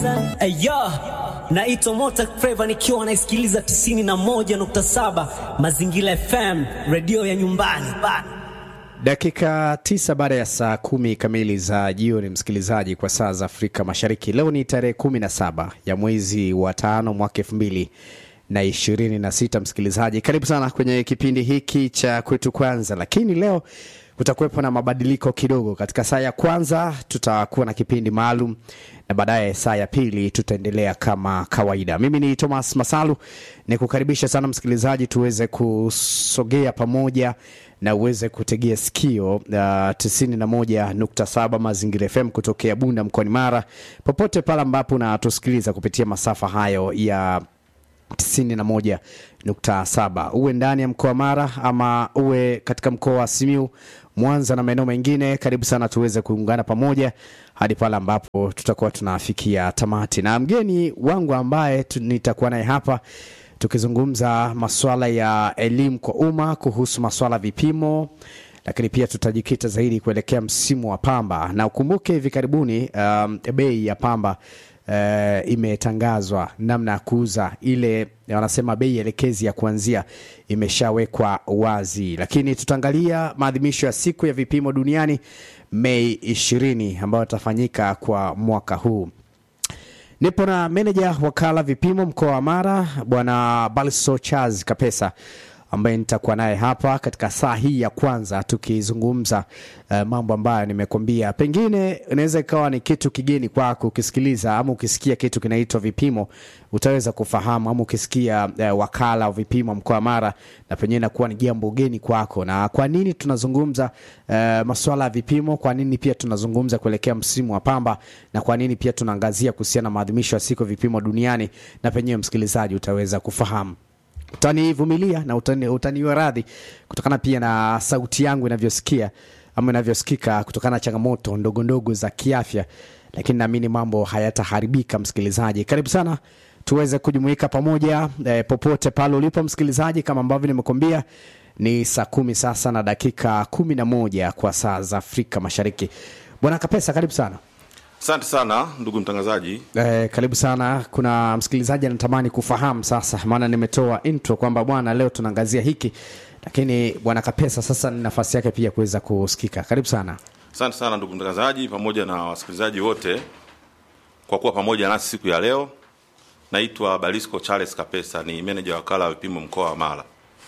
Ayo, naitwa Mota Flava nikiwa naisikiliza 91.7 Mazingira FM, redio ya nyumbani bana. Dakika tisa baada ya saa kumi kamili za jioni, msikilizaji, kwa saa za Afrika Mashariki. Leo ni tarehe kumi na saba ya mwezi wa tano mwaka elfu mbili na ishirini na sita. Msikilizaji, karibu sana kwenye kipindi hiki cha kwetu kwanza, lakini leo kutakuwepo na mabadiliko kidogo. Katika saa ya kwanza tutakuwa na kipindi maalum na baadaye saa ya pili tutaendelea kama kawaida. Mimi ni Thomas Masalu, ni kukaribisha sana msikilizaji, tuweze kusogea pamoja na uweze kutegea sikio uh, 91.7 Mazingira FM kutokea Bunda mkoani Mara, popote pale ambapo unatusikiliza kupitia masafa hayo ya 91.7 uwe ndani ya mkoa wa Mara ama uwe katika mkoa wa Simiu, Mwanza na maeneo mengine, karibu sana tuweze kuungana pamoja hadi pale ambapo tutakuwa tunafikia tamati, na mgeni wangu ambaye tu- nitakuwa naye hapa tukizungumza masuala ya elimu kwa umma kuhusu masuala ya vipimo lakini pia tutajikita zaidi kuelekea msimu wa pamba, na ukumbuke hivi karibuni um, bei ya pamba uh, imetangazwa namna ya kuuza ile wanasema bei elekezi ya kuanzia imeshawekwa wazi, lakini tutaangalia maadhimisho ya siku ya vipimo duniani Mei ishirini ambayo itafanyika kwa mwaka huu. Nipo na meneja wakala vipimo mkoa wa Mara, bwana Balso Charles Kapesa ambaye nitakuwa naye hapa katika saa hii ya kwanza tukizungumza uh, mambo ambayo nimekwambia, pengine inaweza ikawa ni kitu kigeni kwako ukisikiliza ama ukisikia kitu kinaitwa vipimo, utaweza kufahamu ama ukisikia uh, wakala wa vipimo mkoa wa Mara, na pengine inakuwa ni jambo geni kwako. Na kwa nini tunazungumza uh, masuala ya vipimo? Kwa nini pia tunazungumza kuelekea msimu wa pamba, na kwa nini pia tunaangazia kuhusiana na maadhimisho ya siku ya vipimo duniani, na penyewe msikilizaji utaweza kufahamu utanivumilia na utani, utaniwa radhi kutokana pia na sauti yangu inavyosikia ama inavyosikika kutokana na changamoto ndogo ndogo za kiafya, lakini naamini mambo hayataharibika. Msikilizaji, karibu sana tuweze kujumuika pamoja eh, popote pale ulipo msikilizaji, kama ambavyo nimekuambia ni saa kumi sasa na dakika kumi na moja kwa saa za Afrika Mashariki. Bwana Kapesa, karibu sana. Asante sana ndugu mtangazaji. Eh, karibu sana. Kuna msikilizaji anatamani kufahamu sasa, maana nimetoa intro kwamba bwana, leo tunaangazia hiki, lakini bwana Kapesa sasa ni nafasi yake pia kuweza kusikika. Karibu sana. Asante sana ndugu mtangazaji, pamoja na wasikilizaji wote kwa kuwa pamoja nasi siku ya leo. Naitwa Balisco Charles Kapesa, ni meneja wa wakala wa vipimo mkoa wa Mara.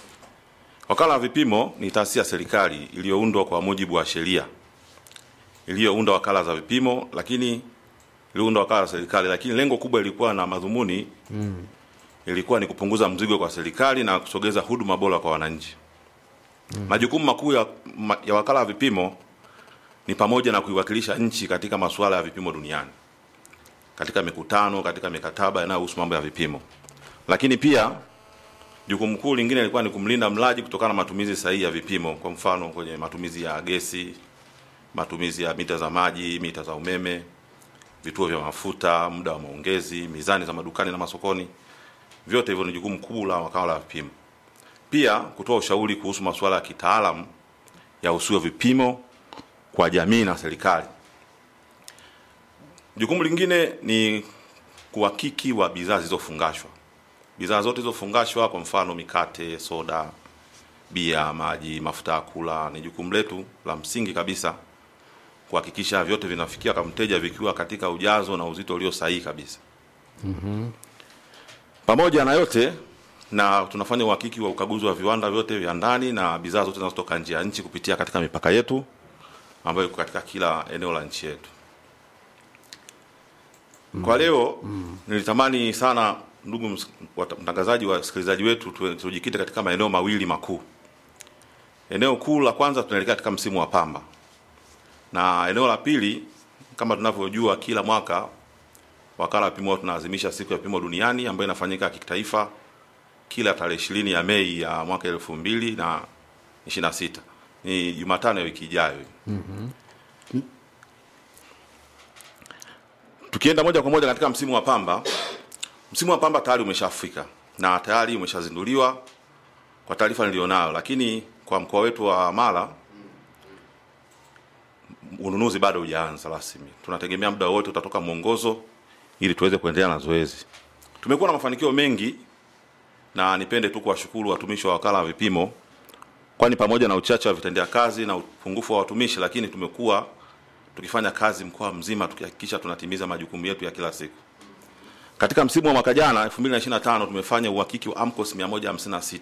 Wakala wa vipimo ni taasisi ya serikali iliyoundwa kwa mujibu wa sheria iliyounda wakala za vipimo, lakini iliunda wakala za serikali, lakini lengo kubwa ilikuwa na madhumuni mm. ilikuwa ni kupunguza mzigo kwa serikali na kusogeza huduma bora kwa wananchi. Mm. Majukumu makuu ya, ma, ya wakala wa vipimo ni pamoja na kuiwakilisha nchi katika masuala ya vipimo duniani, katika mikutano, katika mikataba inayohusu mambo ya vipimo. Lakini pia jukumu kuu lingine lilikuwa ni kumlinda mlaji kutokana na matumizi sahihi ya vipimo, kwa mfano kwenye matumizi ya gesi, matumizi ya mita za maji, mita za umeme, vituo vya mafuta, muda wa maongezi, mizani za madukani na masokoni. Vyote hivyo ni jukumu kubwa la wakala wa vipimo. Pia kutoa ushauri kuhusu masuala ya kitaalamu ya usio vipimo kwa jamii na serikali. Jukumu lingine ni kuhakiki wa bidhaa zilizofungashwa. Bidhaa zote zilizofungashwa, kwa mfano mikate, soda, bia, maji, mafuta ya kula, ni jukumu letu la msingi kabisa kuhakikisha vyote vinafikia kwa mteja vikiwa katika ujazo na uzito ulio sahihi kabisa. mm-hmm. Pamoja na yote na tunafanya uhakiki wa ukaguzi wa viwanda vyote vya ndani na bidhaa zote zinazotoka nje ya nchi kupitia katika mipaka yetu ambayo iko katika kila eneo la nchi yetu. Kwa leo nilitamani sana ndugu ms- wat- mtangazaji, wasikilizaji wetu, tu- tujikite katika maeneo mawili makuu. Eneo kuu la kwanza, tunaelekea katika msimu wa pamba, na eneo la pili, kama tunavyojua, kila mwaka wakala wa vipimo tunaadhimisha siku ya vipimo duniani ambayo inafanyika kitaifa kila tarehe ishirini ya Mei ya mwaka elfu mbili na ishirini na sita ni Jumatano ya wiki ijayo. Tukienda moja kwa moja katika msimu wa pamba, msimu wa pamba tayari umeshafika na tayari umeshazinduliwa kwa taarifa nilionayo, lakini kwa mkoa wetu wa Mara ununuzi bado hujaanza rasmi. Tunategemea muda wote utatoka mwongozo ili tuweze kuendelea na zoezi. Tumekuwa na mafanikio mengi na nipende tu kuwashukuru watumishi wa wakala wa vipimo, kwani pamoja na uchache wa vitendea kazi na upungufu wa watumishi, lakini tumekuwa tukifanya kazi mkoa mzima tukihakikisha tunatimiza majukumu yetu ya kila siku. Katika msimu wa mwaka jana 2025 tumefanya uhakiki wa AMCOS 156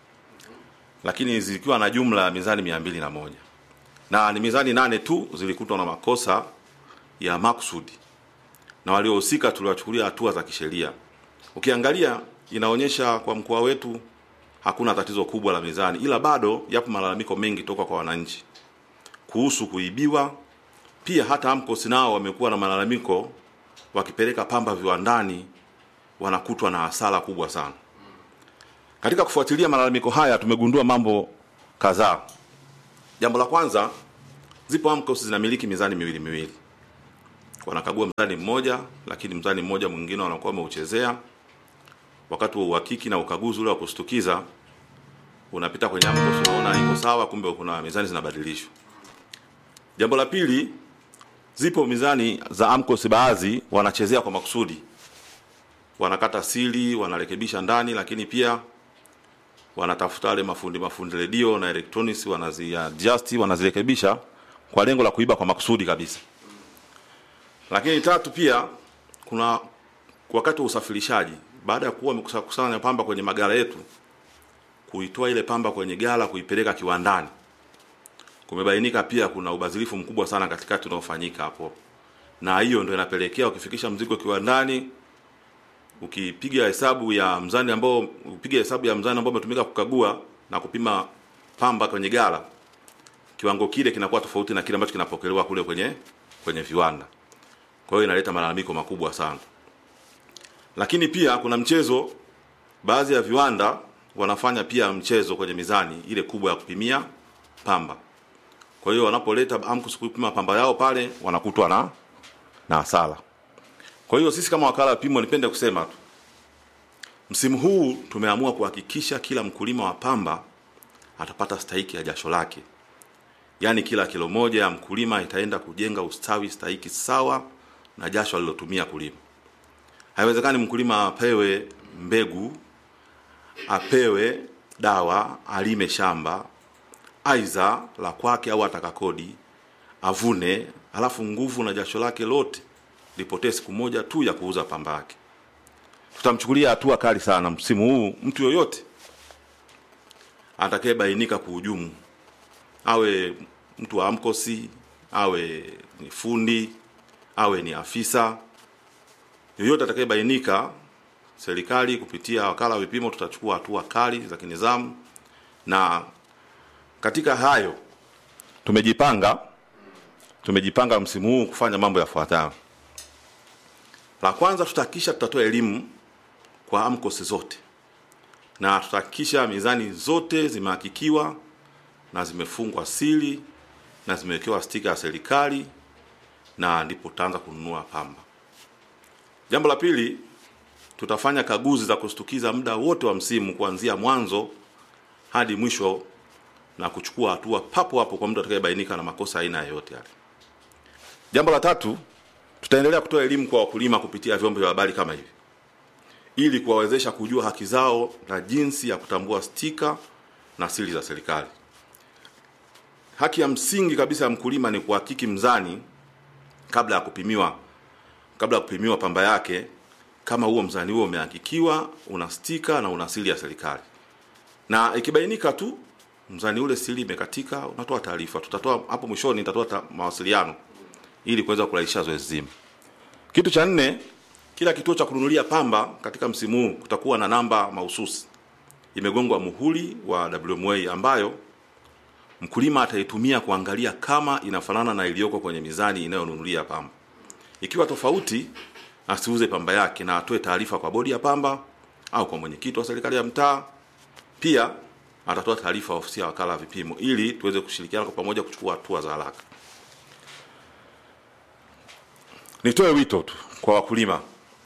lakini zikiwa na jumla ya mizani 201 na ni mizani nane tu zilikutwa na makosa ya makusudi na waliohusika tuliwachukulia hatua za kisheria. Ukiangalia inaonyesha kwa mkoa wetu hakuna tatizo kubwa la mizani, ila bado yapo malalamiko mengi toka kwa wananchi kuhusu kuibiwa. Pia hata AMCOS nao wamekuwa na malalamiko, wakipeleka pamba viwandani wanakutwa na hasara kubwa sana. Katika kufuatilia malalamiko haya tumegundua mambo kadhaa. Jambo la kwanza, zipo AMCOS zinamiliki mizani miwili miwili, wanakagua mzani mmoja, lakini mzani mmoja mwingine wanakuwa wameuchezea. Wakati wa uhakiki na ukaguzi ule wa kushtukiza, unapita kwenye AMCOS unaona iko sawa, kumbe kuna mizani zinabadilishwa. Jambo la pili, zipo mizani za AMCOS baadhi wanachezea kwa makusudi, wanakata sili, wanarekebisha ndani, lakini pia wanatafuta wale mafundi mafundi redio na electronics, wanaziadjust, wanazirekebisha kwa lengo la kuiba kwa makusudi kabisa. Lakini tatu, pia kuna wakati wa usafirishaji, baada ya kuwa wamekusanya pamba kwenye magala yetu, kuitoa ile pamba kwenye gala kuipeleka kiwandani, kumebainika pia kuna ubadhirifu mkubwa sana katikati unaofanyika hapo, na hiyo ndio inapelekea ukifikisha mzigo kiwandani, ukipiga hesabu ya mzani ambao upiga hesabu ya mzani ambao umetumika kukagua na kupima pamba kwenye gala, kiwango kile kinakuwa tofauti na kile ambacho kinapokelewa kule kwenye kwenye viwanda. Kwa hiyo inaleta malalamiko makubwa sana. Lakini pia kuna mchezo, baadhi ya viwanda wanafanya pia mchezo kwenye mizani ile kubwa ya kupimia pamba. Kwa hiyo wanapoleta AMCOS kupima pamba yao pale wanakutwa na na hasara. Kwa hiyo sisi kama wakala wa vipimo, nipende kusema tu, msimu huu tumeamua kuhakikisha kila mkulima wa pamba atapata stahiki ya jasho lake, yaani kila kilo moja ya mkulima itaenda kujenga ustawi stahiki sawa na jasho alilotumia kulima. Haiwezekani mkulima apewe mbegu, apewe dawa, alime shamba aidha la kwake au atakakodi, avune, alafu nguvu na jasho lake lote lipotee siku moja tu ya kuuza pamba yake. Tutamchukulia hatua kali sana msimu huu mtu yoyote atakayebainika kuhujumu, awe mtu wa AMCOS, awe ni fundi, awe ni afisa yoyote atakayebainika, serikali kupitia wakala wa vipimo tutachukua hatua kali za kinizamu, na katika hayo tumejipanga tumejipanga msimu huu kufanya mambo yafuatayo. La kwanza, tutahakikisha tutatoa elimu kwa AMCOS zote na tutahakikisha mizani zote zimehakikiwa na zimefungwa sili na zimewekewa stika ya serikali, na ndipo tutaanza kununua pamba. Jambo la pili, tutafanya kaguzi za kushtukiza muda wote wa msimu kuanzia mwanzo hadi mwisho na kuchukua hatua papo hapo kwa mtu atakayebainika na makosa aina yoyote yale. Jambo la tatu, tutaendelea kutoa elimu kwa wakulima kupitia vyombo vya habari kama hivi ili kuwawezesha kujua haki zao na jinsi ya kutambua stika na siri za serikali. Haki ya msingi kabisa ya mkulima ni kuhakiki mzani kabla ya kupimiwa kabla ya kupimiwa pamba yake, kama huo mzani huo umehakikiwa, una stika na una siri ya serikali, na ikibainika tu mzani ule siri imekatika, unatoa taarifa. Tutatoa hapo mwishoni, nitatoa mawasiliano ili kuweza kurahisisha zoezi zima. Kitu cha nne, kila kituo cha kununulia pamba katika msimu huu kutakuwa na namba mahususi imegongwa muhuri wa WMA ambayo mkulima ataitumia kuangalia kama inafanana na iliyoko kwenye mizani inayonunulia pamba. Ikiwa tofauti, asiuze pamba yake na atoe taarifa kwa bodi ya pamba au kwa mwenyekiti wa serikali ya mtaa. Pia atatoa taarifa ofisi ya wakala wa vipimo ili tuweze kushirikiana kwa pamoja kuchukua hatua za haraka. Nitoe wito tu kwa wakulima,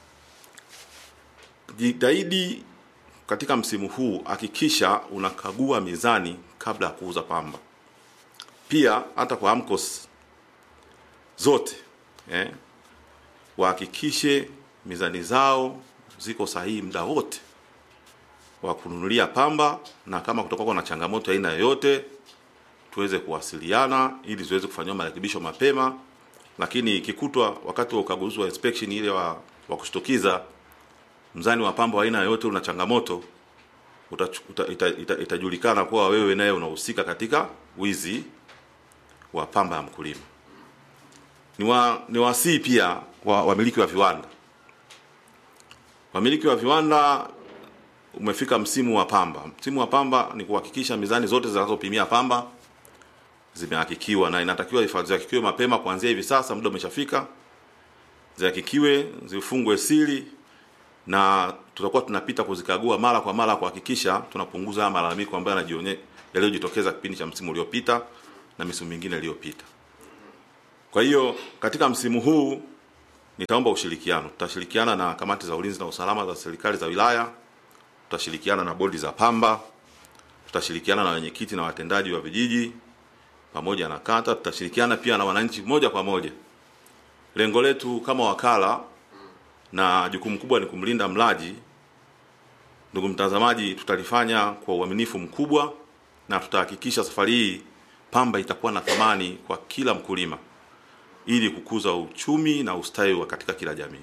jitahidi katika msimu huu, hakikisha unakagua mizani kabla ya kuuza pamba. Pia hata kwa AMCOS zote eh, wahakikishe mizani zao ziko sahihi muda wote wa kununulia pamba, na kama kutakuwa na changamoto aina yoyote tuweze kuwasiliana ili ziweze kufanyiwa marekebisho mapema. Lakini ikikutwa wakati wa ukaguzi wa inspection ile wa, wa kushtukiza mzani wa pamba wa aina yoyote una changamoto utachu- uta, ita, ita, itajulikana kuwa wewe naye unahusika katika wizi wa pamba ya mkulima. Ni wa, ni wasii pia wa wamiliki wa viwanda. Wamiliki wa viwanda umefika msimu wa pamba. Msimu wa pamba ni kuhakikisha mizani zote zinazopimia pamba zimehakikiwa na inatakiwa ifa- zihakikiwe mapema kuanzia hivi sasa, muda umeshafika. Zihakikiwe, zifungwe siri na tutakuwa tunapita kuzikagua mara kwa mara kuhakikisha tunapunguza haya malalamiko ambayo yanajionye yaliyojitokeza kipindi cha msimu uliopita na misimu mingine iliyopita. Kwa hiyo katika msimu huu nitaomba ushirikiano. Tutashirikiana na kamati za ulinzi na usalama za serikali za wilaya, tutashirikiana na bodi za pamba, tutashirikiana na wenyekiti na watendaji wa vijiji pamoja na kata, tutashirikiana pia na wananchi moja kwa moja. Lengo letu kama wakala na jukumu kubwa ni kumlinda mlaji. Ndugu mtazamaji, tutalifanya kwa uaminifu mkubwa na tutahakikisha safari hii pamba itakuwa na thamani kwa kila mkulima ili kukuza uchumi na ustawi wa katika kila jamii.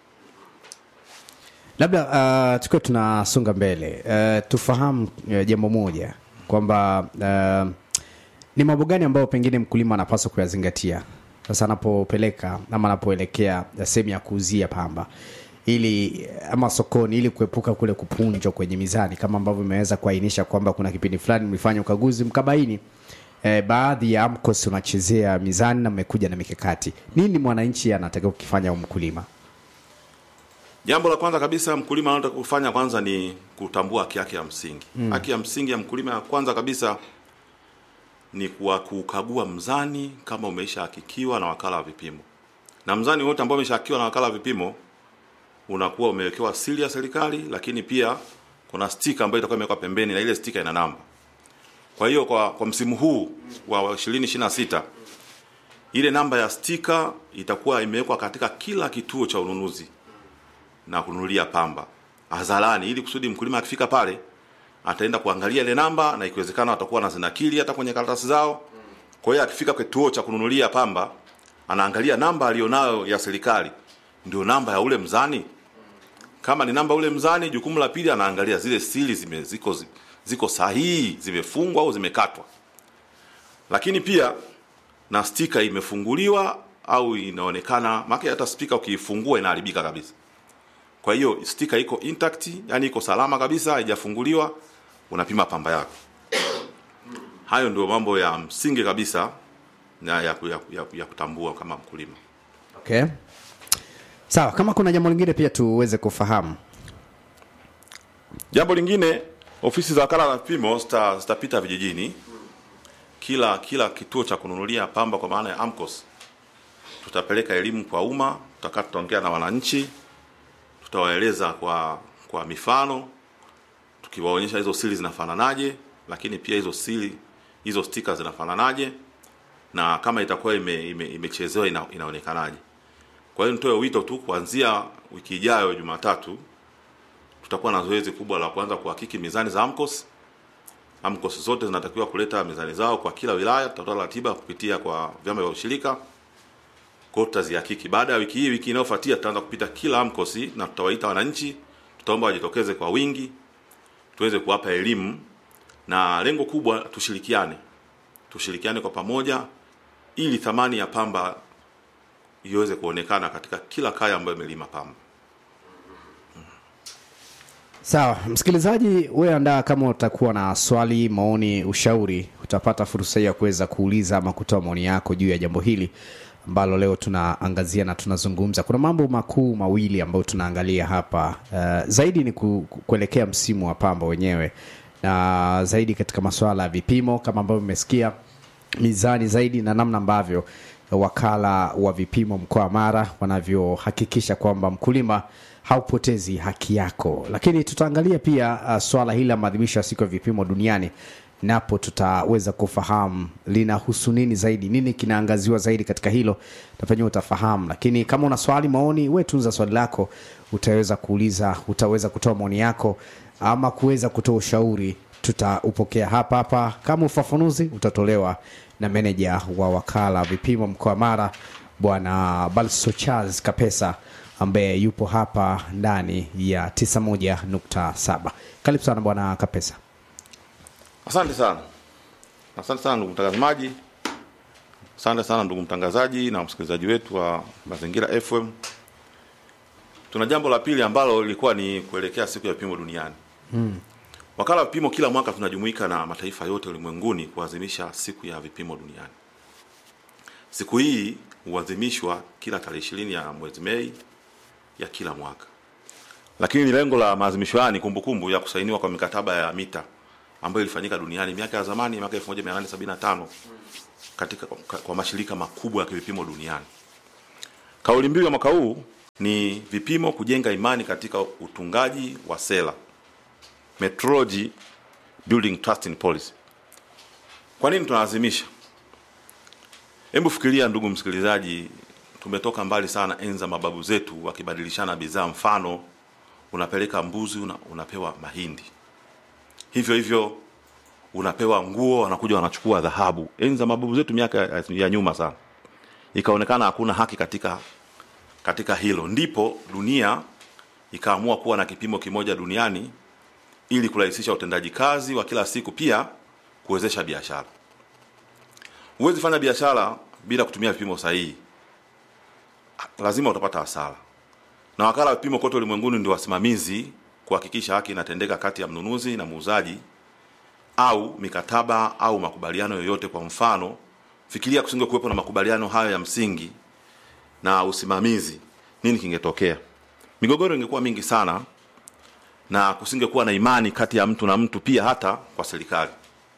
labda uh, tukiwa tunasonga mbele uh, tufahamu uh, jambo moja kwamba uh, ni mambo gani ambayo pengine mkulima anapaswa kuyazingatia sasa anapopeleka ama anapoelekea sehemu ya kuuzia pamba ili ama sokoni ili kuepuka kule kupunjwa kwenye mizani kama ambavyo imeweza kuainisha kwamba kuna kipindi fulani mlifanya ukaguzi mkabaini eh, baadhi ya AMCOS unachezea mizani na mmekuja na mikakati nini mwananchi anatakiwa kukifanya au mkulima Jambo la kwanza kabisa mkulima anataka kufanya kwanza ni kutambua haki yake ya msingi. Mm. Haki ya msingi ya mkulima ya kwanza kabisa ni kuwa kukagua mzani kama umeshahakikiwa na wakala wa vipimo. Na mzani wote ambao umeshahakikiwa na wakala wa vipimo unakuwa umewekewa siri ya serikali, lakini pia kuna stika ambayo itakuwa imewekwa pembeni na ile stika ina namba. Kwa hiyo kwa, kwa msimu huu wa 2026 ile namba ya stika itakuwa imewekwa katika kila kituo cha ununuzi na kununulia pamba hadharani, ili kusudi mkulima akifika pale ataenda kuangalia ile namba, na ikiwezekana atakuwa na zinakili hata kwenye karatasi zao. Kwa hiyo akifika kituo cha kununulia pamba anaangalia namba alionayo ya serikali ndio namba ya ule mzani. Kama ni namba ule mzani, jukumu la pili anaangalia zile sili zime, ziko, ziko sahihi, zimefungwa au zimekatwa, lakini pia na stika imefunguliwa au inaonekana, maana hata spika ukiifungua inaharibika kabisa. Kwa hiyo stika iko intact, yani iko salama kabisa, haijafunguliwa, unapima pamba yako. Hayo ndio mambo ya msingi kabisa na ya, ya, ya, ya kutambua kama mkulima. okay. sawa kama kuna jambo lingine pia tuweze kufahamu Jambo lingine, ofisi za wakala wa vipimo zita- zitapita vijijini, kila kila kituo cha kununulia pamba kwa maana ya AMCOS. Tutapeleka elimu kwa umma, tutakaa tutaongea na wananchi, tutawaeleza kwa kwa mifano, tukiwaonyesha hizo siri zinafananaje, lakini pia hizo siri hizo stika zinafananaje, na kama itakuwa ime, ime, imechezewa ina, inaonekanaje. Kwa hiyo nitoe wito tu kuanzia wiki ijayo Jumatatu tutakuwa na zoezi kubwa la kuanza kuhakiki mizani za AMCOS. AMCOS zote zinatakiwa kuleta mizani zao kwa kila wilaya. Tutatoa ratiba kupitia kwa vyama vya ushirika, kwa hiyo tutazihakiki. Baada ya wiki hii, wiki inayofuatia tutaanza kupita kila AMCOS na tutawaita wananchi, tutaomba wajitokeze kwa wingi, tuweze kuwapa elimu, na lengo kubwa tushirikiane, tushirikiane kwa pamoja ili thamani ya pamba iweze kuonekana katika kila kaya ambayo imelima pamba. sawa msikilizaji wewe andaa kama utakuwa na swali maoni ushauri utapata fursa hii ya kuweza kuuliza ama kutoa maoni yako juu ya jambo hili ambalo leo tunaangazia na tunazungumza kuna mambo makuu mawili ambayo tunaangalia hapa uh, zaidi ni ku, ku- kuelekea msimu wa pamba wenyewe na zaidi katika masuala ya vipimo kama ambavyo mmesikia mizani zaidi na namna ambavyo wakala wa vipimo mkoa wa Mara wanavyohakikisha kwamba mkulima haupotezi haki yako. Lakini tutaangalia pia uh, swala hili la maadhimisho ya siku ya vipimo duniani napo tutaweza kufahamu linahusu nini zaidi, nini kinaangaziwa zaidi katika hilo, na penyewe utafahamu. Lakini kama una swali, maoni, we tunza swali lako, utaweza kuuliza, utaweza kutoa maoni yako ama kuweza kutoa ushauri, tutaupokea hapa hapa. Kama ufafanuzi utatolewa na meneja wa wakala vipimo mkoa wa Mara, Bwana Balso Charles Kapesa ambaye yupo hapa ndani ya 91.7. Karibu sana Bwana Kapesa. Asante sana, asante sana ndugu mtazamaji, asante sana ndugu mtangazaji na msikilizaji wetu wa Mazingira FM. Tuna jambo la pili ambalo lilikuwa ni kuelekea siku ya vipimo duniani. Hmm. Wakala wa vipimo, kila mwaka tunajumuika na mataifa yote ulimwenguni kuadhimisha siku ya vipimo duniani. Siku hii huadhimishwa kila tarehe ishirini ya mwezi Mei ya kila mwaka, lakini lengo la maadhimisho haya ni kumbukumbu ya kusainiwa kwa mikataba ya mita ambayo ilifanyika duniani miaka ya zamani, miaka 1875 katika kwa, kwa mashirika makubwa ya vipimo duniani. Kauli mbiu ya mwaka huu ni vipimo kujenga imani katika utungaji wa sera, metrology building trust in policy. Kwa nini tunaadhimisha? Hebu fikiria ndugu msikilizaji, tumetoka mbali sana enzi za mababu zetu wakibadilishana bidhaa. Mfano, unapeleka mbuzi una, unapewa mahindi hivyo hivyo unapewa nguo, wanakuja wanachukua dhahabu. Enzi za mababu zetu miaka ya, ya nyuma sana, ikaonekana hakuna haki katika katika hilo, ndipo dunia ikaamua kuwa na kipimo kimoja duniani ili kurahisisha utendaji kazi wa kila siku, pia kuwezesha biashara. Huwezi fanya biashara bila kutumia vipimo sahihi, lazima utapata hasara, na wakala wa vipimo kote ulimwenguni ndio wasimamizi kuhakikisha haki inatendeka kati ya mnunuzi na muuzaji au mikataba au makubaliano yoyote. Kwa mfano, fikiria kusinge kuwepo na makubaliano hayo ya msingi na usimamizi, nini kingetokea? Migogoro ingekuwa mingi sana na kusingekuwa na imani kati ya mtu na mtu, pia hata kwa serikali.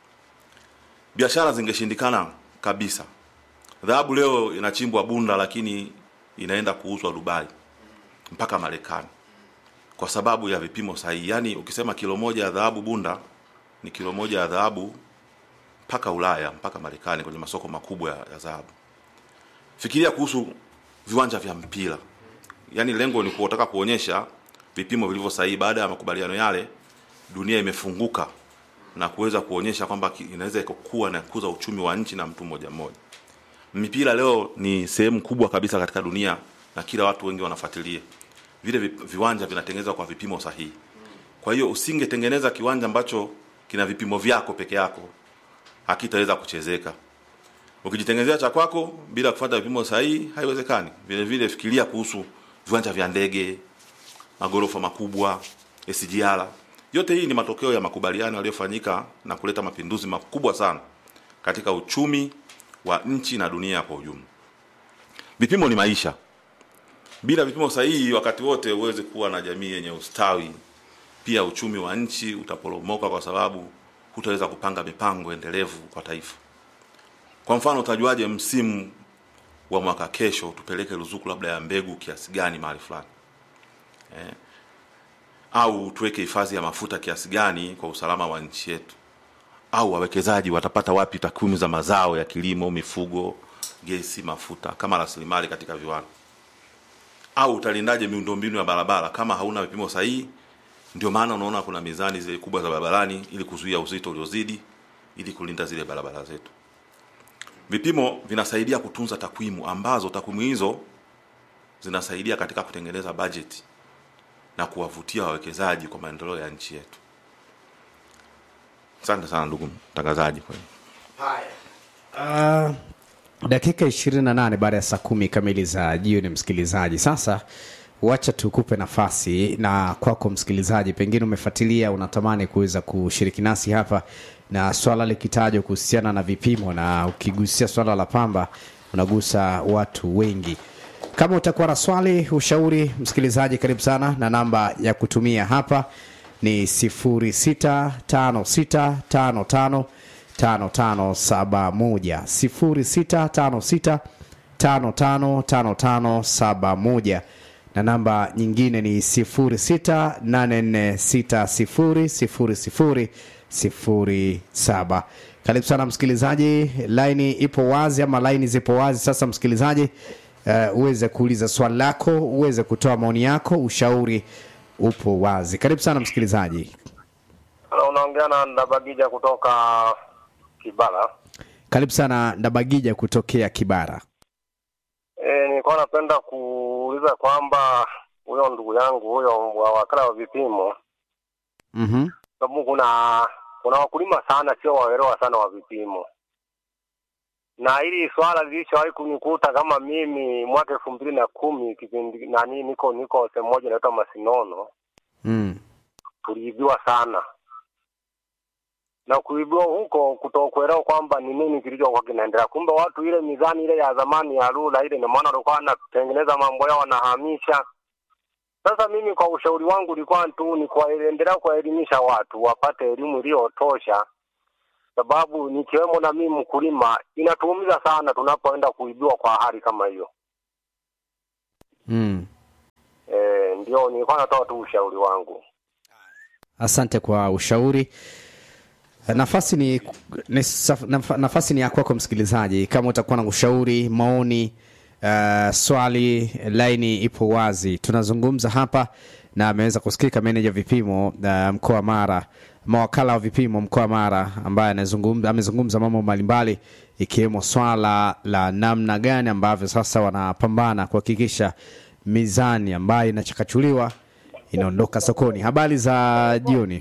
Biashara zingeshindikana kabisa. Dhahabu leo inachimbwa Bunda, lakini inaenda kuuzwa Dubai mpaka Marekani kwa sababu ya vipimo sahihi. Yaani, ukisema kilo moja ya dhahabu Bunda ni kilo moja ya dhahabu mpaka Ulaya mpaka Marekani kwenye masoko makubwa ya dhahabu. Fikiria kuhusu viwanja vya mpira, yaani lengo ni kutaka kuonyesha vipimo vilivyo sahihi. Baada ya makubaliano yale, dunia imefunguka na kuweza kuonyesha kwamba inaweza ikakua na kukuza uchumi wa nchi na mtu mmoja mmoja. Mipira leo ni sehemu kubwa kabisa katika dunia na kila watu wengi wanafuatilia vile viwanja vinatengenezwa kwa vipimo sahihi. Kwa hiyo usingetengeneza kiwanja ambacho kina vipimo vyako peke yako, hakitaweza kuchezeka. Ukijitengenezea cha kwako bila kufuata vipimo sahihi, haiwezekani. Vile vile fikiria kuhusu viwanja vya ndege, magorofa makubwa, SGR. Yote hii ni matokeo ya makubaliano yaliyofanyika na kuleta mapinduzi makubwa sana katika uchumi wa nchi na dunia kwa ujumla. Vipimo ni maisha. Bila vipimo sahihi, wakati wote huwezi kuwa na jamii yenye ustawi. Pia uchumi wa nchi utaporomoka, kwa sababu hutaweza kupanga mipango endelevu kwa taifa. Kwa mfano, utajuaje msimu wa mwaka kesho tupeleke ruzuku labda ya mbegu kiasi gani mahali fulani eh? Au tuweke hifadhi ya mafuta kiasi gani kwa usalama wa nchi yetu? Au wawekezaji watapata wapi takwimu za mazao ya kilimo, mifugo, gesi, mafuta kama rasilimali katika viwanda au utalindaje miundombinu ya barabara kama hauna vipimo sahihi? Ndio maana unaona kuna mizani zile kubwa za barabarani ili kuzuia uzito uliozidi, ili kulinda zile barabara zetu. Vipimo vinasaidia kutunza takwimu, ambazo takwimu hizo zinasaidia katika kutengeneza bajeti na kuwavutia wawekezaji kwa maendeleo ya nchi yetu. Asante sana ndugu mtangazaji. Kwa Uh, dakika 28 baada ya saa kumi kamili za jioni, msikilizaji. Sasa wacha tukupe nafasi na kwako msikilizaji, pengine umefuatilia, unatamani kuweza kushiriki nasi hapa na swala likitajwa kuhusiana na vipimo, na ukigusia swala la pamba unagusa watu wengi. Kama utakuwa na swali, ushauri, msikilizaji, karibu sana, na namba ya kutumia hapa ni 065655 5571 0656555571 na namba nyingine ni 06846000 07. Karibu sana msikilizaji, laini ipo wazi ama laini zipo wazi sasa, msikilizaji uh, uweze kuuliza swali lako, uweze kutoa maoni yako, ushauri upo wazi. Karibu sana msikilizaji. Halo, unaongea na Ndabagija kutoka Kibara. Karibu sana Ndabagija kutokea Kibara. E, nilikuwa napenda kuuliza kwamba huyo ndugu yangu huyo wa wakala wa vipimo, Mhm. sababu kuna kuna wakulima sana sio waelewa sana wa vipimo, na hili swala lilishawahi kunikuta kama mimi mwaka elfu mbili na kumi kipindi nani, niko niko sehemu moja inaitwa Masinono, Mm. tuliibiwa sana na kuibiwa huko kutokuelewa kwamba ni nini kilichokuwa kinaendelea. Kumbe watu ile mizani ile ya zamani ya rula ile, ndio maana walikuwa wanatengeneza mambo yao wanahamisha. Sasa mimi kwa ushauri wangu ulikuwa tu ni kuendelea kuwaelimisha watu wapate elimu iliyotosha, sababu nikiwemo na mimi mkulima, inatuumiza sana tunapoenda kuibiwa kwa hali kama hiyo. Mm. E, ndio nilikuwa natoa tu ushauri wangu. Asante kwa ushauri. Nafasi ni, ni saf- naf- nafasi ni ya kwako msikilizaji, kama utakuwa na ushauri, maoni, uh, swali, laini ipo wazi. Tunazungumza hapa na ameweza kusikika meneja vipimo uh, mkoa wa Mara, mawakala wa vipimo mkoa wa Mara ambaye anazungumza amezungumza mambo mbalimbali ikiwemo swala la namna gani ambavyo sasa wanapambana kuhakikisha mizani ambayo inachakachuliwa inaondoka sokoni. Habari za jioni.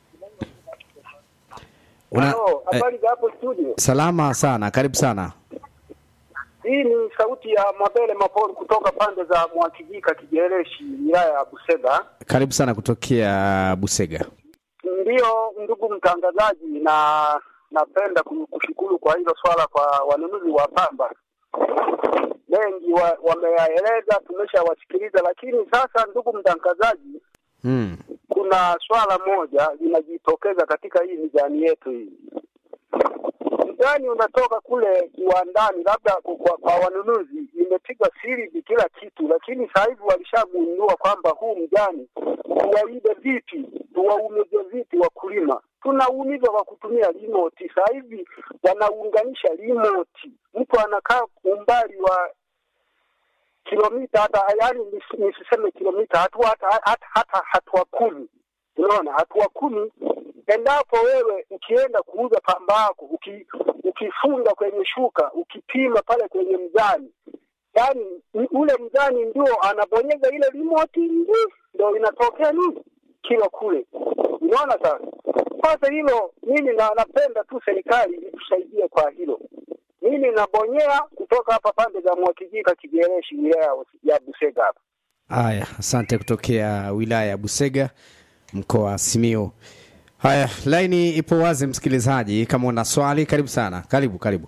Una, Halo, eh, habari za hapo studio. salama sana, karibu sana. Hii ni sauti ya Mabele Mapoli kutoka pande za Mwakijika Kijereshi, wilaya ya Busega. Karibu sana kutokea Busega. Ndiyo ndugu mtangazaji, na napenda ku- kushukuru kwa hilo swala kwa wanunuzi wa pamba. Wengi wa, wameyaeleza, tumeshawasikiliza, lakini sasa, ndugu mtangazaji, Mm. kuna swala moja linajitokeza katika hii mizani yetu hii. Mzani unatoka kule kiwandani, labda kwa, kwa, kwa wanunuzi imepigwa siri kila kitu, lakini sasa hivi walishagundua kwamba huu mzani tuwaibe vipi, tuwaumize vipi wakulima. Tunaumizwa kwa kutumia remote. Sasa hivi wanaunganisha remote, mtu anakaa umbali wa kilomita hata yani nis- nisiseme kilomita hatua hata, hata, hata hatua kumi unaona hatua kumi endapo wewe ukienda kuuza pamba yako uki, ukifunga kwenye shuka ukipima pale kwenye mzani yani ule mzani ndio anabonyeza ile remote ndi ndio inatokea nini kilo kule unaona sasa sasa hilo mimi na, napenda tu serikali itusaidie kwa hilo mimi nabonyea kutoka hapa pande za Mwakijika Kigereshi, wilaya ya Busega hapa. Haya, asante kutokea wilaya ya Busega, mkoa wa Simiyu. Haya, laini ipo wazi, msikilizaji, kama una swali, karibu sana. Karibu, karibu.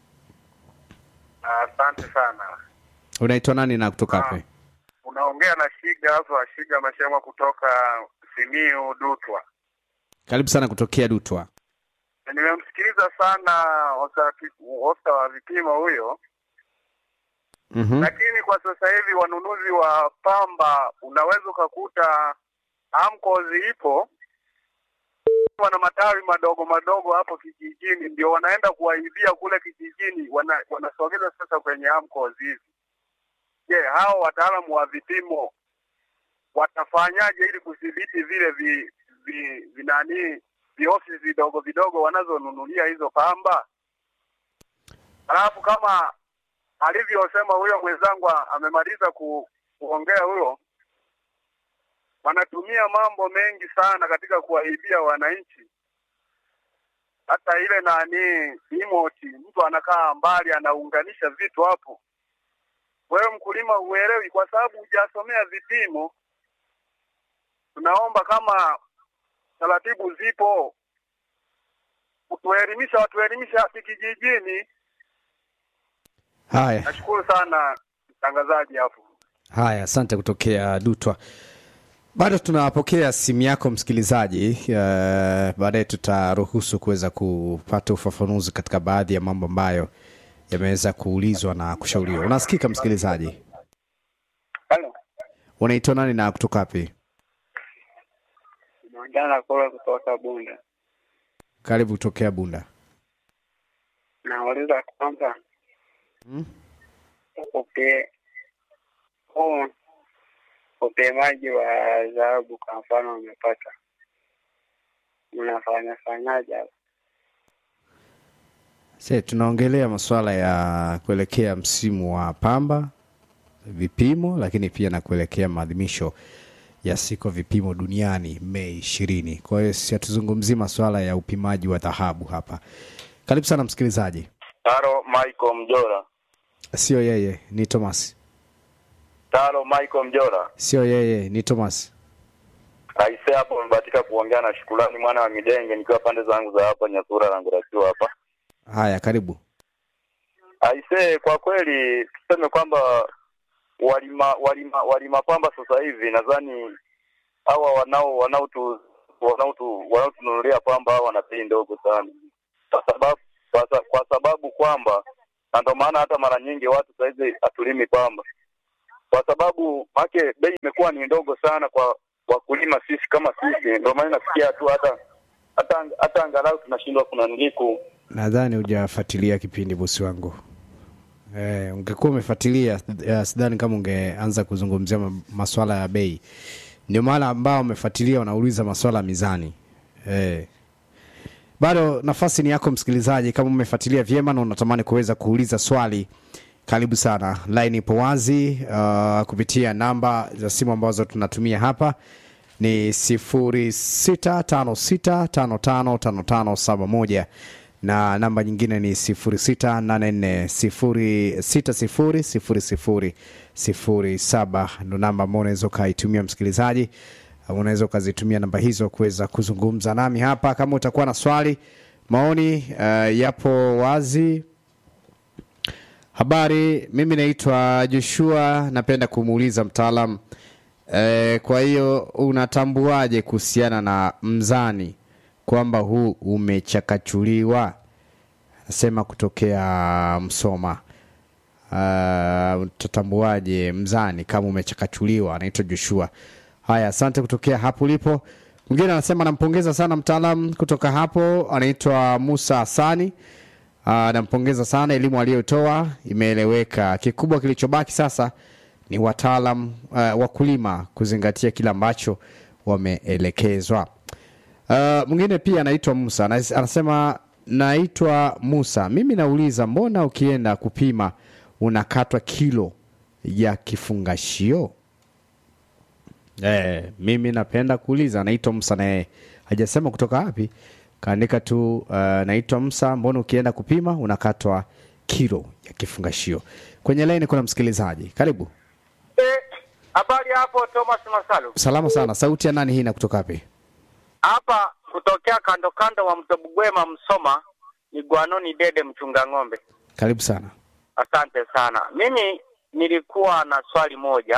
Asante sana. Unaitwa nani na kutoka wapi? Unaongea na Shiga hapa, Shiga Mashema kutoka Simiu Dutwa. Karibu sana kutokea Dutwa. Nimemsikiliza sana ofisa wa vipimo huyo, Mhm. lakini kwa sasa hivi wanunuzi wa pamba unaweza ukakuta amkozi ipo wana matawi madogo madogo hapo kijijini, ndio wanaenda kuwaibia kule kijijini, wana, wanasogeza sasa kwenye amkozi hizi. Je, hao wataalamu wa vipimo watafanyaje ili kudhibiti vile vi, vi, vinani viofisi vidogo vidogo wanazonunulia hizo pamba? Alafu kama alivyosema huyo mwenzangu amemaliza ku, kuongea huyo, wanatumia mambo mengi sana katika kuwaibia wananchi. Hata ile nani remote, mtu anakaa mbali anaunganisha vitu hapo, wewe mkulima huelewi kwa sababu hujasomea vipimo. Tunaomba kama taratibu zipo, kutuelimisha, watuelimisha hapa kijijini. Haya, Nashukuru sana mtangazaji hapo. haya, asante kutokea Dutwa. Bado tunapokea simu yako msikilizaji. Uh, baadaye tutaruhusu kuweza kupata ufafanuzi katika baadhi ya mambo ambayo yameweza kuulizwa na kushauriwa. Unasikika msikilizaji? Halo, Unaitwa nani na kutoka wapi? naongea na Kola kutoka Bunda. karibu kutokea Bunda. Nauliza kwamba Mm. upe huu upimaji wa dhahabu kwa mfano umepata, mnafanya fanyaje hapo? Se, tunaongelea masuala ya kuelekea msimu wa pamba, vipimo, lakini pia na kuelekea maadhimisho ya siku ya vipimo duniani Mei ishirini. Kwa hiyo si hatuzungumzii masuala ya upimaji wa dhahabu hapa. Karibu sana msikilizaji. Taro Michael Mjora. Sio yeye, ni Thomas. Taro Michael Mjora. Sio yeye, ni Thomas. Aise hapo nimebahatika kuongea na Shukrani mwana wa Midenge nikiwa pande zangu za hapa Nyasura na Ngurasiwa hapa. Haya, karibu. Aise, kwa kweli tuseme kwamba walima walima walima pamba sasa hivi nadhani hawa wanao wanaotu wanaotu wanaotununulia pamba hawa wana bei ndogo sana, kwa sababu kwa, sa- kwa sababu kwamba na ndio maana hata mara nyingi watu saizi hatulimi pamba kwa sababu make bei imekuwa ni ndogo sana kwa wakulima sisi kama sisi, ndio maana nasikia tu hata hata hata angalau tunashindwa kuna niliku Nadhani hujafuatilia kipindi bosi wangu. Eh, ungekuwa umefuatilia eh, sidhani kama ungeanza kuzungumzia ma- maswala ya bei. Ndio maana ambao wamefuatilia wanauliza maswala ya mizani. Eh. Bado nafasi ni yako msikilizaji, kama umefuatilia vyema na unatamani kuweza kuuliza swali, karibu sana. Line ipo wazi uh, kupitia namba za simu ambazo tunatumia hapa ni 0656555571 na namba nyingine ni 0684600007 ndo namba ambao unaweza ukaitumia msikilizaji Uh, unaweza ukazitumia namba hizo kuweza kuzungumza nami hapa kama utakuwa na swali maoni uh, yapo wazi habari mimi naitwa joshua napenda kumuuliza mtaalam e, kwa hiyo unatambuaje kuhusiana na mzani kwamba huu umechakachuliwa nasema kutokea msoma uh, utatambuaje mzani kama umechakachuliwa anaitwa joshua haya asante kutokea hapo ulipo mwingine anasema nampongeza sana mtaalam kutoka hapo anaitwa musa hasani uh, nampongeza sana elimu aliyotoa imeeleweka kikubwa kilichobaki sasa ni wataalam uh, wakulima kuzingatia kile ambacho wameelekezwa Uh, mwingine pia anaitwa Musa Anas- anasema naitwa Musa, mimi nauliza mbona ukienda kupima unakatwa kilo ya kifungashio? Eh, mimi napenda kuuliza. Naitwa Musa naye hajasema kutoka wapi, kaandika tu uh, naitwa Musa, mbona ukienda kupima unakatwa kilo ya kifungashio? Kwenye laini kuna msikilizaji, karibu. Habari hapo Thomas Masalu. Salama sana, sauti ya nani hii na kutoka wapi? Hapa kutokea kando kando wa mto Bugwema Msoma ni Gwanoni Dede mchunga ng'ombe. Karibu sana. Asante sana. Mimi nilikuwa na swali moja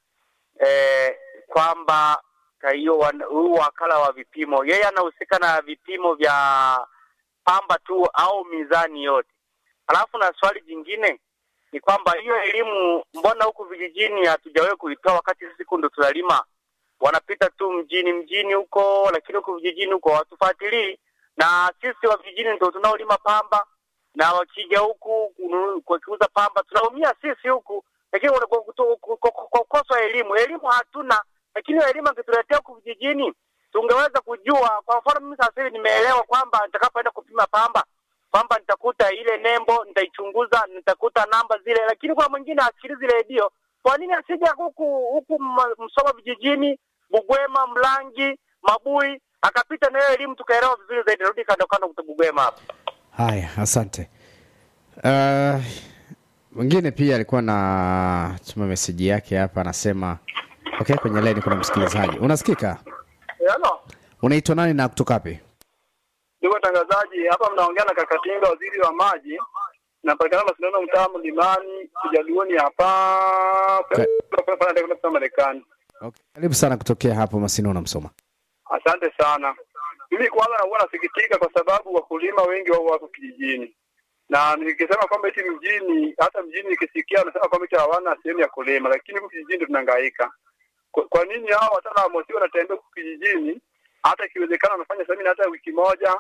eh, kwamba ka hiyo wan- huu wakala wa vipimo yeye anahusika na vipimo vya pamba tu au mizani yote? Alafu na swali jingine ni kwamba hiyo elimu mbona huku vijijini hatujawahi kuitoa wakati sisi ndo tunalima wanapita tu mjini mjini huko, lakini huko vijijini huko hawatufuatilii, na sisi wa vijijini ndio tunaolima pamba, na wakija huku kunu- kwa kuuza pamba tunaumia sisi huku, lakini kwa- kwa- kwa- kwa- kwa- kwa kukosa elimu, elimu hatuna, lakini hiyo elimu angetuletea huku vijijini tungeweza kujua. Kwa mfano mimi sasa hivi nimeelewa kwamba nitakapoenda kupima pamba kwamba nitakuta ile nembo, nitaichunguza, nitakuta namba zile, lakini kuna mwingine asikilizi redio. Kwa nini asija huku huku M- Msoma vijijini, Bugwema, Mlangi, Mabui, akapita na hiyo elimu tukaelewa vizuri zaidi. Rudi kando kando kuto Bugwema hapa. Haya, asante. Uh, mwingine pia alikuwa na tuma meseji yake hapa, anasema okay, kwenye laini kuna msikilizaji. Unasikika? Hello. Unaitwa nani na kutoka wapi? Ndugu watangazaji, hapa mnaongea na Kakatinga, waziri wa maji. Napatikana Masindano, mtaa Mlimani, Kijaluoni hapa Ka- Marekani. Okay. Karibu sana kutokea hapo Masino na Msoma. Asante sana. Mimi kwanza nakuwa nasikitika kwa sababu wakulima wengi wao wako kijijini, na nikisema kwamba eti mjini, hata mjini nikisikia nasema kwamba eti hawana sehemu ya kulima, lakini huku kijijini ndio tunahangaika. Kwa, kwa nini hao wataalamu wasio wanatembea huku kijijini? Hata ikiwezekana wanafanya semina hata wiki moja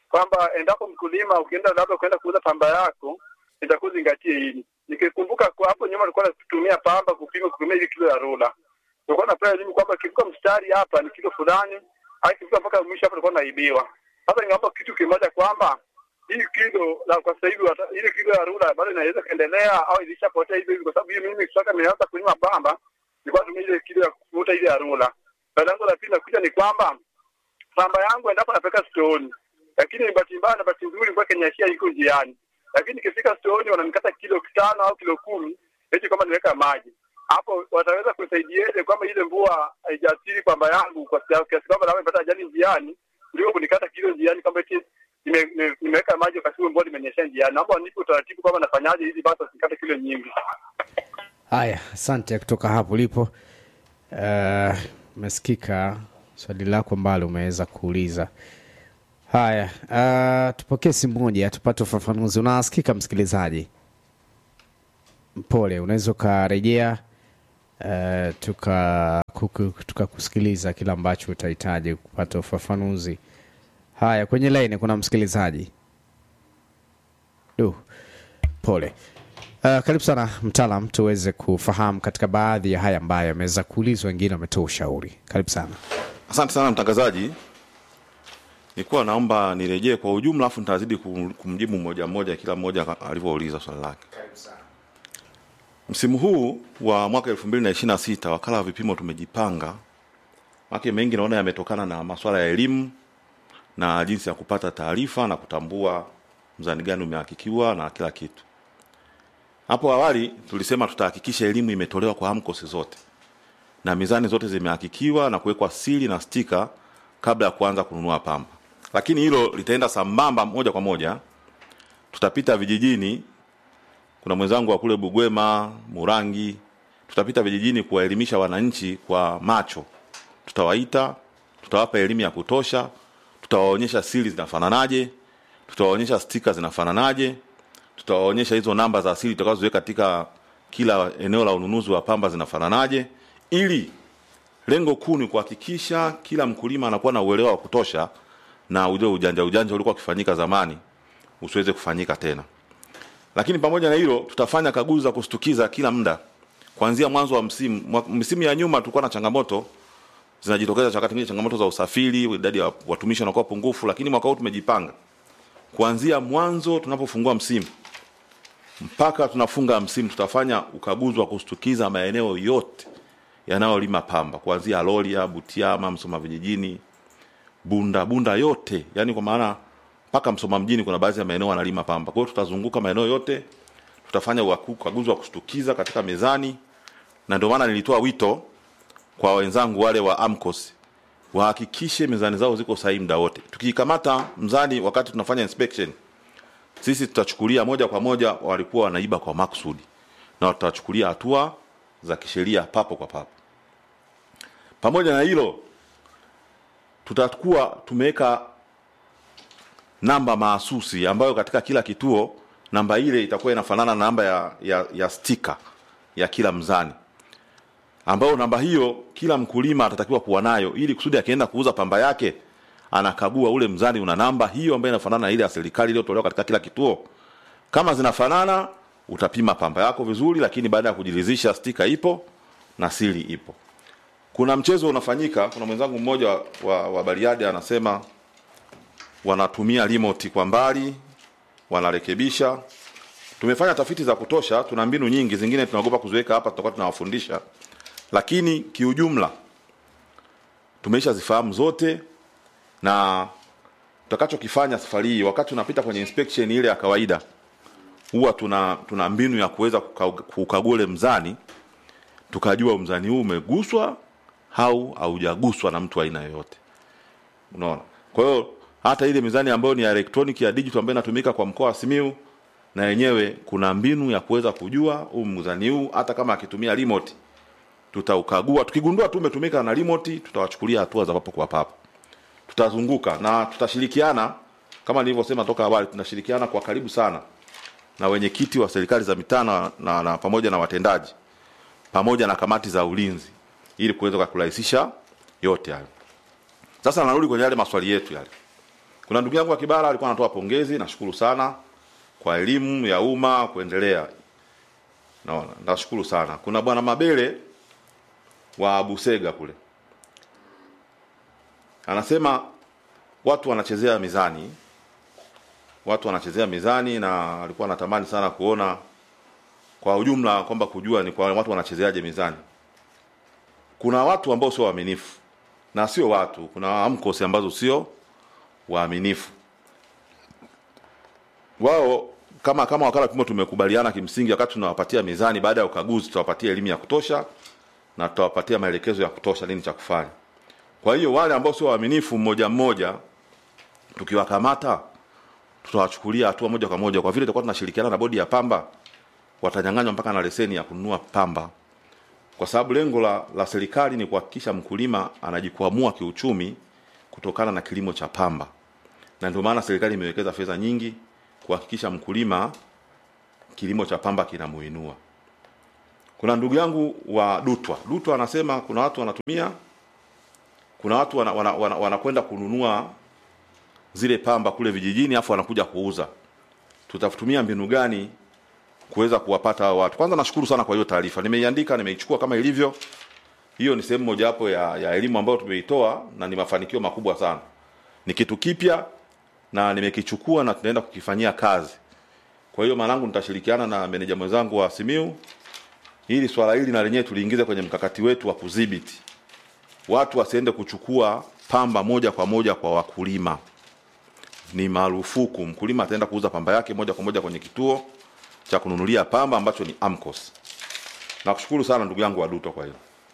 kwamba endapo mkulima ukienda labda kwenda kuuza pamba yako itakuzingatie hili. Nikikumbuka kwa hapo nyuma tulikuwa tunatumia pamba kupima kupimia ile kilo ya rula. Tulikuwa tunapewa elimu kwamba kivuka mstari hapa ni kilo fulani, au kivuka mpaka mwisho hapa tulikuwa naibiwa. Sasa ningeomba kitu kimoja kwamba hii kilo la kwa sasa hivi wata- ile kilo ya rula bado inaweza kaendelea au ilishapotea hivi hivi, kwa sababu hiyo mimi kutoka nimeanza kulima pamba nilikuwa natumia ile kilo ya kuvuta ile ya rula. Na lengo la pili nakuja ni kwamba pamba yangu endapo napeleka stoni, lakini bahati mbaya na bahati nzuri kwa kenyashia iko njiani, lakini nikifika stoni wananikata kilo tano au kilo kumi eti kama niweka maji hapo, wataweza kunisaidiaje kwamba ile mvua haijaathiri pamba yangu kwa sia- kiasi kwamba nawe nimepata ajali njiani kuliko kunikata kilo njiani kwamba eti nime- nime- nimeweka maji wakati huo mvua limenyesha njiani. Naomba wanipe utaratibu kwamba nafanyaje ili basi wasikate kilo nyingi. Haya, asante kutoka hapo ulipo. Eh, Umesikika swali lako ambalo umeweza kuuliza. Haya, uh, tupokee simu moja tupate ufafanuzi. Unasikika msikilizaji? Pole, unaweza ukarejea uh, tuka kuku- tukakusikiliza kile ambacho utahitaji kupata ufafanuzi. Haya, kwenye laini kuna msikilizaji. Du, pole. Uh, karibu sana mtaalam, tuweze kufahamu katika baadhi ya haya ambayo yameweza kuulizwa, wengine wametoa ushauri. Karibu sana. Asante sana mtangazaji. Nilikuwa naomba nirejee kwa ujumla, afu nitazidi kum- kumjibu mmoja mmoja kila mmoja ka- alivyouliza swali lake. Msimu huu wa mwaka 2026 wakala wa vipimo tumejipanga, make mengi naona yametokana na masuala ya elimu na jinsi ya kupata taarifa na kutambua mzani gani umehakikiwa na kila kitu. Hapo awali tulisema tutahakikisha elimu imetolewa kwa AMCOS zote na mizani zote zimehakikiwa na kuwekwa sili na stika kabla ya kuanza kununua pamba. Lakini hilo litaenda sambamba moja kwa moja, tutapita vijijini. Kuna mwenzangu wa kule Bugwema, Murangi, tutapita vijijini kuwaelimisha wananchi kwa macho. Tutawaita, tutawapa elimu ya kutosha, tutawaonyesha sili zinafananaje, tutawaonyesha stika zinafananaje, tutawaonyesha hizo namba za asili tutakazoziweka katika kila eneo la ununuzi wa pamba zinafananaje, ili lengo kuu ni kuhakikisha kila mkulima anakuwa na uelewa wa kutosha na ule ujanja ujanja ulikuwa ukifanyika zamani usiweze kufanyika tena. Lakini pamoja na hilo, tutafanya kaguzi za kushtukiza kila muda kuanzia mwanzo wa msimu. Mwa- Misimu ya nyuma tulikuwa na changamoto zinajitokeza, wakati mwingine changamoto za usafiri, idadi ya watumishi wanakuwa pungufu, lakini mwaka huu tumejipanga kuanzia mwanzo tunapofungua msimu mpaka tunafunga msimu, tutafanya ukaguzi wa kushtukiza maeneo yote yanayolima pamba kuanzia Loria, Butiama, Msoma vijijini, Bunda, Bunda yote, yani kwa maana mpaka Msoma mjini kuna baadhi ya maeneo wanalima pamba. Kwa hiyo tutazunguka maeneo yote, tutafanya uaku- ukaguzi wa kushtukiza katika mezani, na ndio maana nilitoa wito kwa wenzangu wale wa AMCOS wahakikishe mezani zao ziko sahihi muda wote. Tukikamata mzani wakati tunafanya inspection, sisi tutachukulia moja kwa moja walikuwa wanaiba kwa makusudi, na tutachukulia hatua za kisheria papo kwa papo. Pamoja na hilo, tutakuwa tumeweka namba mahsusi ambayo katika kila kituo namba ile itakuwa inafanana na namba ya, ya, ya stika ya kila mzani ambayo namba hiyo kila mkulima atatakiwa kuwa nayo ili kusudi akienda kuuza pamba yake anakagua ule mzani una namba hiyo ambayo inafanana na ile ya serikali iliyotolewa katika kila kituo. Kama zinafanana, utapima pamba yako vizuri, lakini baada ya kujiridhisha stika ipo na sili ipo. Kuna mchezo unafanyika. Kuna mwenzangu mmoja wa, wa, wa Bariadi anasema wanatumia remote kwa mbali, wanarekebisha. Tumefanya tafiti za kutosha, tuna mbinu nyingi, zingine tunaogopa kuziweka hapa, tutakuwa tunawafundisha, lakini kiujumla tumeisha zifahamu zote na tutakachokifanya safari hii wakati tunapita kwenye inspection ile ya kawaida huwa tuna tuna mbinu ya kuweza kuka- kukagua ule mzani tukajua mzani huu umeguswa au haujaguswa na mtu aina yoyote unaona kwa hiyo hata ile mizani ambayo ni ya electronic ya digital ambayo inatumika kwa mkoa wa Simiu na yenyewe kuna mbinu ya kuweza kujua huu mzani huu hata kama akitumia remote tutaukagua tukigundua tu umetumika na remote tutawachukulia hatua za papo kwa papo tutazunguka na tutashirikiana kama nilivyosema toka awali tunashirikiana kwa karibu sana na wenyekiti wa serikali za mitaa na, na, na pamoja na watendaji pamoja na kamati za ulinzi ili kuweza kurahisisha yote hayo sasa narudi kwenye yale maswali yetu yale Kuna ndugu yangu wa Kibara alikuwa anatoa pongezi, nashukuru sana kwa elimu ya umma kuendelea. Naona, nashukuru sana. Kuna bwana Mabele wa Busega kule anasema watu wanachezea mizani, watu wanachezea mizani, na alikuwa anatamani sana kuona kwa ujumla kwamba kujua ni kwa watu wanachezeaje mizani. Kuna watu ambao sio waaminifu na sio watu, kuna AMCOS ambazo sio waaminifu. Wao kama kama wakala wa vipimo tumekubaliana kimsingi, wakati tunawapatia mizani, baada ya ukaguzi tutawapatia elimu ya kutosha na tutawapatia maelekezo ya kutosha nini cha kufanya. Kwa hiyo wale ambao sio waaminifu mmoja mmoja, tukiwakamata tutawachukulia hatua moja kwa moja, kwa vile tutakuwa tunashirikiana na bodi ya pamba, watanyang'anywa mpaka na leseni ya kununua pamba, kwa sababu lengo la, la serikali ni kuhakikisha mkulima anajikwamua kiuchumi kutokana na kilimo cha pamba, na ndio maana serikali imewekeza fedha nyingi kuhakikisha mkulima kilimo cha pamba kinamuinua. Kuna ndugu yangu wa Dutwa, Dutwa anasema kuna watu wanatumia, kuna watu wanakwenda wana, wana, wana kununua zile pamba kule vijijini, afu wanakuja kuuza. Tutatumia mbinu gani kuweza kuwapata hao watu? Kwanza nashukuru sana kwa hiyo taarifa, nimeiandika, nimeichukua kama ilivyo. Hiyo ni sehemu mojawapo ya, ya elimu ambayo tumeitoa na ni mafanikio makubwa sana. Ni kitu kipya na nimekichukua na tunaenda kukifanyia kazi. Kwa hiyo mwanangu, nitashirikiana na meneja mwenzangu wa Simiu ili swala hili na lenyewe tuliingiza kwenye mkakati wetu wa kudhibiti watu wasiende kuchukua pamba moja kwa moja kwa wakulima. Ni marufuku, mkulima ataenda kuuza pamba yake moja kwa moja kwenye kituo cha kununulia pamba ambacho ni AMCOS. Nakushukuru sana ndugu yangu Waduto kwa hilo.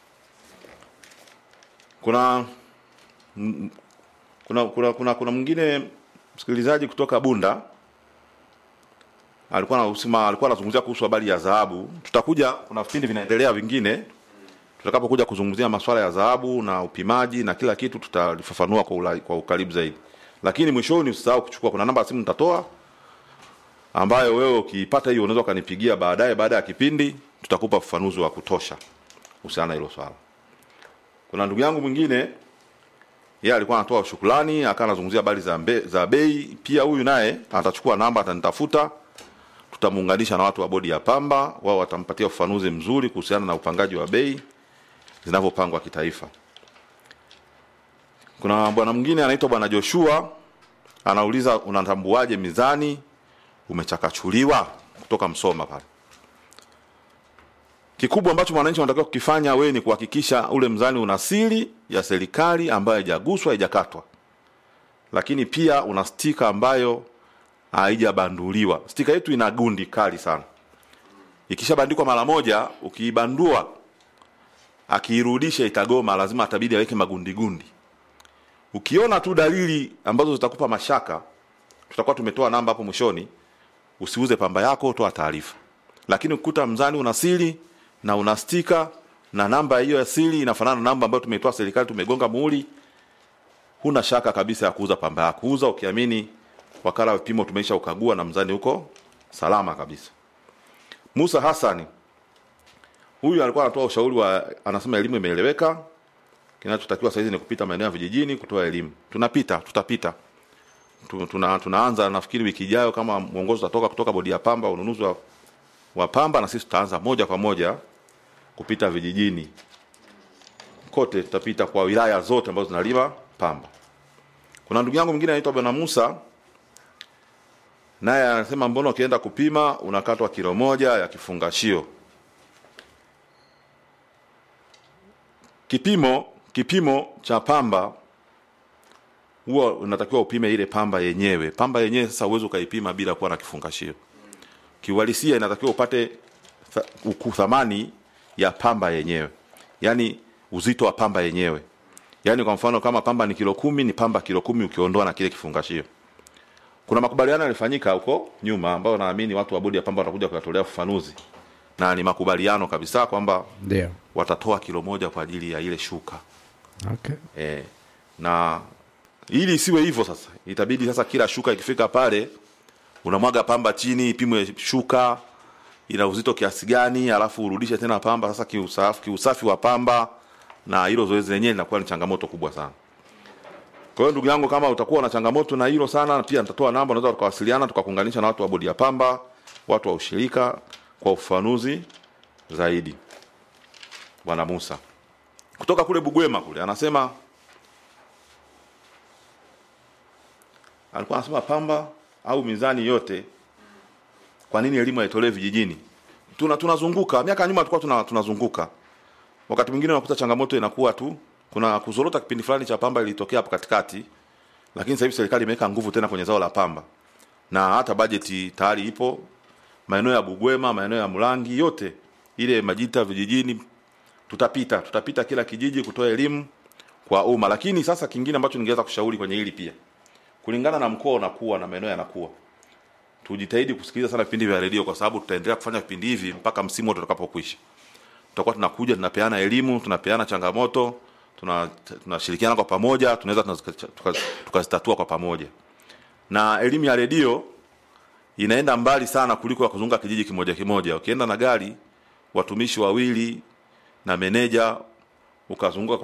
Kuna m- kuna kuna kuna, kuna mwingine msikilizaji kutoka Bunda alikuwa anasema alikuwa anazungumzia kuhusu habari ya dhahabu. Tutakuja, kuna vipindi vinaendelea vingine tutakapokuja kuzungumzia masuala ya dhahabu na upimaji na kila kitu tutalifafanua kwa, ula, kwa ukaribu zaidi, lakini mwishoni usisahau kuchukua, kuna namba ya simu nitatoa ambayo wewe ukiipata hiyo unaweza ukanipigia baadaye, baada ya kipindi tutakupa ufafanuzi wa kutosha kuhusiana na hilo swala. Kuna ndugu yangu mwingine yeye alikuwa anatoa shukrani, akawa anazungumzia habari za, mbe- za bei. Pia huyu naye atachukua namba, atanitafuta, tutamuunganisha na watu wa bodi ya pamba, wao watampatia ufafanuzi mzuri kuhusiana na upangaji wa bei zinavyopangwa kitaifa. Kuna bwana mwingine anaitwa bwana Joshua anauliza unatambuaje mizani umechakachuliwa kutoka Msoma pale. Kikubwa ambacho mwananchi anatakiwa kukifanya wewe ni kuhakikisha ule mzani una siri ya serikali ambayo haijaguswa, haijakatwa, lakini pia una stika ambayo haijabanduliwa. Stika yetu ina gundi kali sana, ikishabandikwa mara moja, ukiibandua akiirudisha itagoma, lazima atabidi aweke magundi gundi. Ukiona tu dalili ambazo zitakupa mashaka, tutakuwa tumetoa namba hapo mwishoni, usiuze pamba yako, toa taarifa. Lakini ukikuta mzani una siri na una stika na namba hiyo ya siri inafanana na namba ambayo tumeitoa serikali, tumegonga muhuri, huna shaka kabisa ya kuuza pamba yako. Uza ukiamini wakala wa vipimo tumeisha ukagua na mzani huko salama kabisa. Musa Hassani huyu alikuwa anatoa ushauri wa, anasema elimu imeeleweka, kinachotakiwa sasa hizi ni kupita maeneo ya vijijini kutoa elimu. Tunapita, tutapita Tu- tuna, tunaanza nafikiri wiki ijayo kama mwongozo utatoka kutoka bodi ya pamba ununuzi wa, wa pamba, na sisi tutaanza moja kwa moja kupita vijijini kote, tutapita kwa wilaya zote ambazo zinalima pamba. Kuna ndugu yangu mwingine anaitwa Bwana Musa, naye anasema mbona ukienda kupima unakatwa kilo moja ya kifungashio. Kipimo kipimo cha pamba huwa unatakiwa upime ile pamba yenyewe. Pamba yenyewe sasa uwezi ukaipima bila kuwa na kifungashio. Kiuhalisia inatakiwa upate tha- uku- thamani ya pamba yenyewe, yaani uzito wa pamba yenyewe. Yaani kwa mfano kama pamba ni kilo kumi, ni pamba kilo kumi ukiondoa na kile kifungashio. Kuna makubaliano yalifanyika huko nyuma ambayo naamini watu wa bodi ya pamba watakuja kuyatolea ufafanuzi, na ni makubaliano kabisa kwamba Ndio. watatoa kilo moja kwa ajili ya ile shuka Okay. e, na ili isiwe hivyo sasa itabidi sasa kila shuka ikifika pale unamwaga pamba chini ipimwe shuka ina uzito kiasi gani alafu urudishe tena pamba sasa kiusafi, kiusafi wa pamba na hilo zoezi lenyewe linakuwa ni changamoto kubwa sana Kwa hiyo ndugu yangu, kama utakuwa na changamoto na hilo sana, pia nitatoa namba, unaweza tukawasiliana tukakuunganisha na watu wa bodi ya pamba, watu wa ushirika kwa ufafanuzi zaidi. Bwana Musa kutoka kule Bugwema kule anasema, alikuwa anasema pamba au mizani yote, kwa nini elimu haitolewi vijijini? Tuna tunazunguka miaka ya nyuma tulikuwa tuna, tunazunguka wakati mwingine unakuta changamoto inakuwa tu kuna kuzorota kipindi fulani cha pamba ilitokea hapo katikati, lakini sasa hivi serikali imeweka nguvu tena kwenye zao la pamba na hata bajeti tayari ipo maeneo ya Bugwema, maeneo ya Mlangi, yote ile Majita vijijini, tutapita tutapita kila kijiji kutoa elimu kwa umma. Lakini sasa kingine ambacho ningeweza kushauri kwenye hili pia, kulingana na mkoa unakuwa na maeneo yanakuwa, tujitahidi kusikiliza sana vipindi vya redio, kwa sababu tutaendelea kufanya vipindi hivi mpaka msimu wote utakapokwisha. Tutakuwa tunakuja tunapeana elimu, tunapeana changamoto, tuna tunashirikiana kwa pamoja, tunaweza tunazitatua tuka, tuka kwa pamoja. Na elimu ya redio inaenda mbali sana kuliko ya kuzunguka kijiji kimoja kimoja. Ukienda na gari, watumishi wawili na meneja ukazunguka